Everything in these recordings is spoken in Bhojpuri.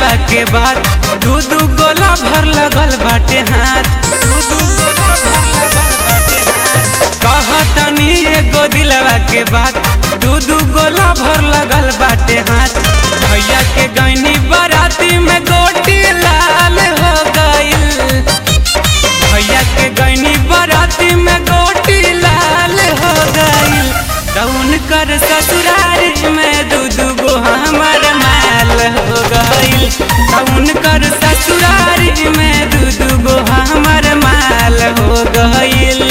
दिलवा के बात दू दू गोला भर लगल बाटे हाथ दू दू गोला भर लगल बाटे हाथ कहतनी एगो दिलवा के बात दू दू गोला भर लगल बाटे हाथ भैया के गैनी बराती में गोटी लाल हो गईल भैया के गैनी बराती में गोटी लाल हो गईल कौन कर ससुरारी में दू दू गो हमर माल हो गईल कौन कर ससुरारी में दू दू गो हमर माल हो गईल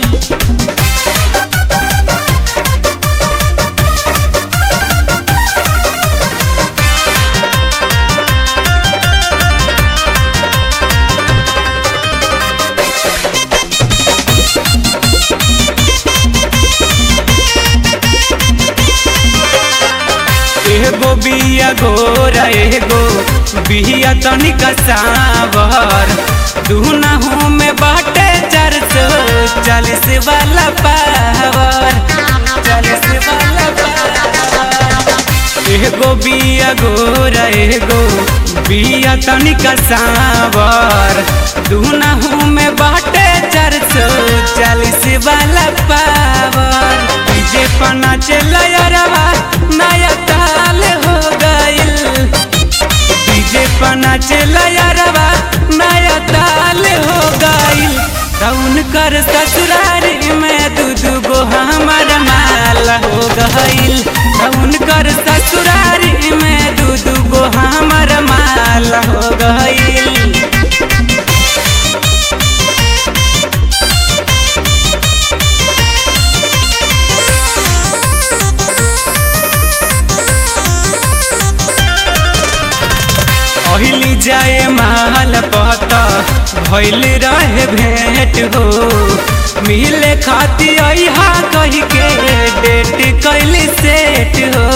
एगो बिया गोरा एगो बिया तनिका सावर दुनहु में बाटे चार सौ चालीस वाला पावर चालीस वाला पावर एगो बिया गोरा एगो बिया तनिका सावर दुनहु में बाटे चार सौ चालीस वाला पावर डीजे पना चलवा नया ताल हो गईल डीजे पना चलवा नया ताल हो गईल कौन कर ससुरारी में दू दू गो हमर माल हो गईल कौन कर ससुरारी में दू दू गो हमर माल हो गईल पहिली जाए माल पता भैल रहे भेंट हो मिले खाती अहा कही के डेट कैली सेट हो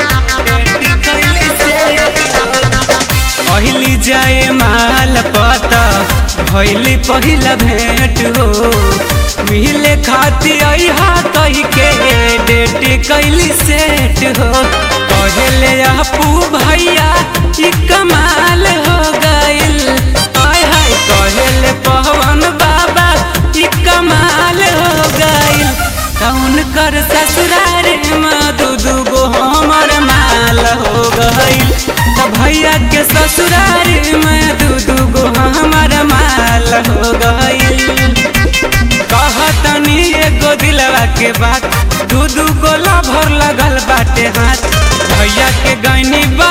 पहिली जाए माल पता भैली पहिला भेंट हो मिले खाती अहा कही के डेट कैली सेट हो कहले अपू भैया ई कमाल हो गईल आय हाय कहले पवन बाबा ई कमाल हो गईल कौन कर ससुरार में दू दू गो हमर माल हो गईल त भैया के ससुरार में दू दू गो हमर माल हो गईल कहतनी एगो दिलवा के बात दू दू गोला भर लगल बाटे हाथ भैया के गैनी